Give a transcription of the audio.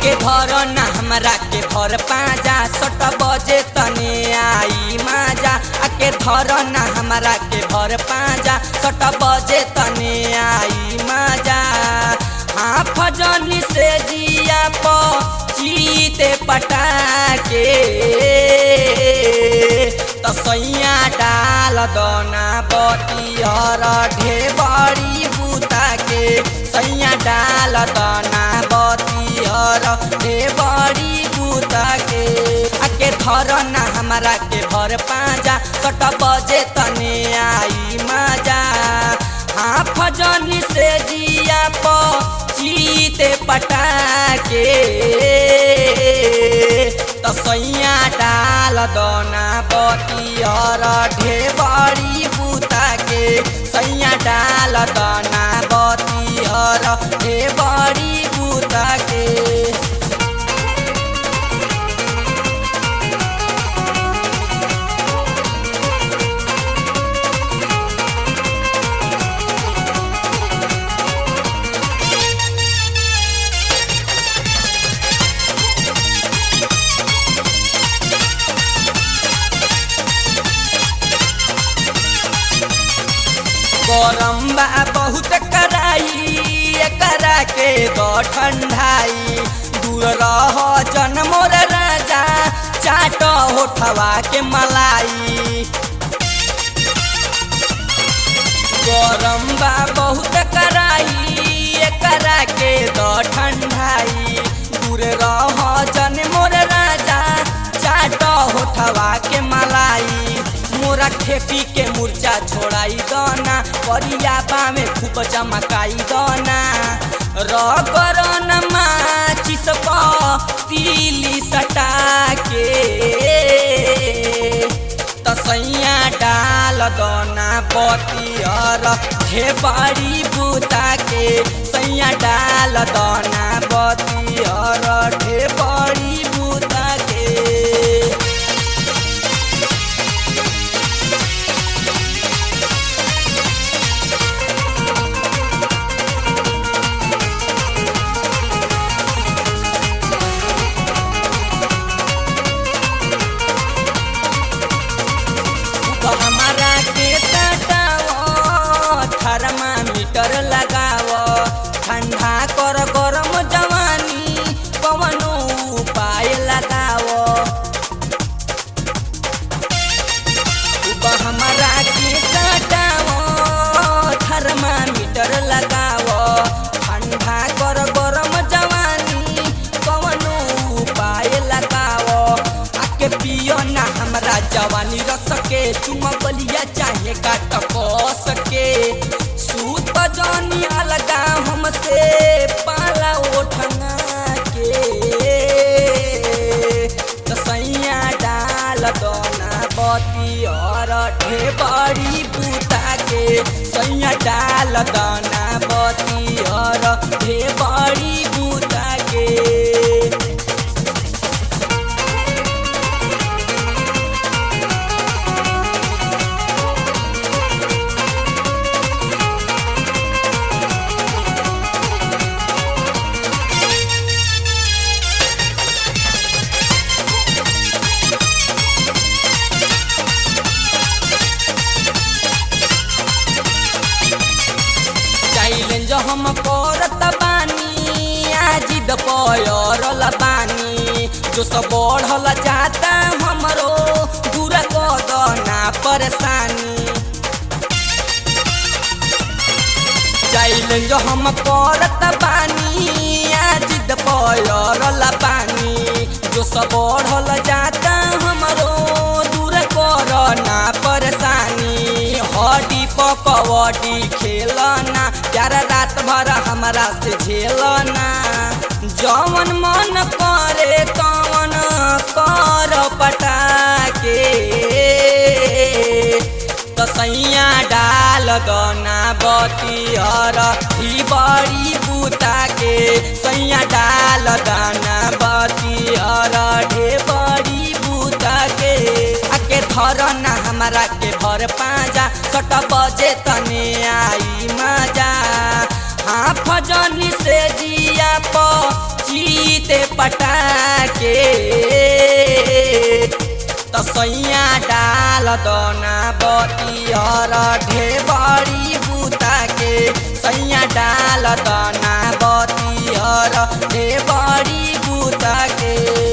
आके धर ना हमरा के भर पाजा सट बजे तने आई माजा आके धर ना हमरा के भर पाजा सट बजे तने आई माजा हाँ फजनी से जिया प चीते पटाके तसैया डाल दना बतिहर ढेबरी बुता के सैया डाल दना बतिहर ढेबरी बुता के आके धर ना हमरा के भर पाजा सट बजे तने आई मजा हाँ फजनी से जिया प चीते पटाके तसैया डाल दना बतिहर ढेबरी बुता के सैया डाल दना बतिहर ढेबरी बुता के गरम बा बहुत कराई करा के द ठंडाई दूर रह जन मोर राजा चाट होठवा के मलाई गरम बा बहुत कराई करा के द ठंडाई दूर रह जन मोर राजा चाट होठवा के मलाई मोरा खेपी के मुर्चा छोड़ाई दना करिया में खूब चमकाई दना रगरन माचिस तीली सटा के तसैया डाल दना बतियर ढेबरी बुता के सैया डाल दना बतियर ढेबरी बुता के हमारा के सटाओ थर्मामीटर लगाओ ठंडा कर गरम जवानी कवनो उपाय लगाओ हमारा के सटाओ थर्मामीटर लगाओ ठंडा कर गरम जवानी कवनो उपाय लगाओ आके पियो ना हमरा जवानी रस के चुमगलिया चाहे काट सके सूत जानी अलगा हमसे पाला ओठना के तसैया डाल दना बती और ढेबरी बुता के सैया डाल दना बती और ढेबरी बुता के चैलेंज हम करत बानी आजिद पयरल बानी जो सब बढ़ल जाता हमरो दूर कदना परेशानी चैलेंज हम करत बानी आजिद पयरल बानी जो सब बढ़ल जाता हमरो दूर करना परेशानी हड्डी पकवडी खेलना प्यार रात भर हमरा से झेलना जवन मन करे तवन कर पटाके तसैया डाल दना बतिहर ही बड़ी बुता के सैया डाल दना बतिहर ढे बड़ी बुता के आके धर ना हमरा के भर पाजा सट बजे तने आई मजा हाँ फजनी से जिया प चीते पटाके त सैया डाल दना बतिहर ढेबरी बुता के सैया डाल दना बतिहर ढेबरी बुता के